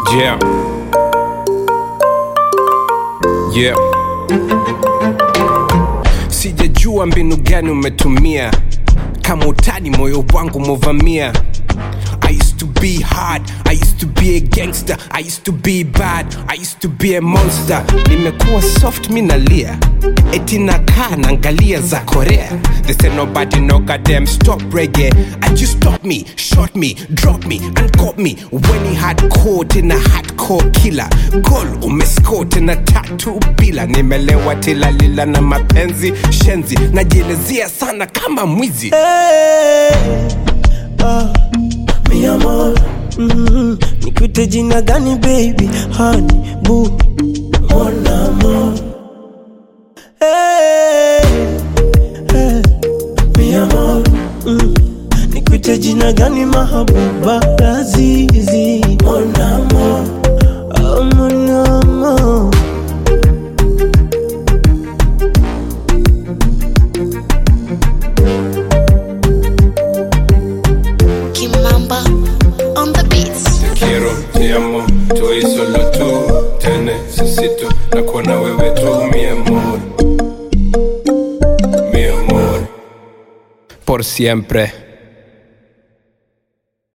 Yeah. Yeah. Sijajua mbinu gani umetumia kama utani moyo wangu movamia I used to be hard, I used to be a gangster, I used to be bad, I used to be a monster. Nimekuwa soft minalia, eti nakaa naangalia za Korea. They say nobody no goddamn stop reggae. And you stop me, shot me, drop me, and caught me when he had caught in a hardcore killer. Goal umescore tena tatu bila, nimelewa tilalila na mapenzi shenzi, najielezea sana kama mwizi. mi amor mm, nikuite jina gani baby honey boo mon amor hey, hey, mi amor mm, nikuite jina gani mahabuba lazizi mon amor oh, mon amor Kimamba on the beats. quiero, te amo, estoy solo tú, te necesito, na kuona wewe tu, mi amor, mi amor, por siempre.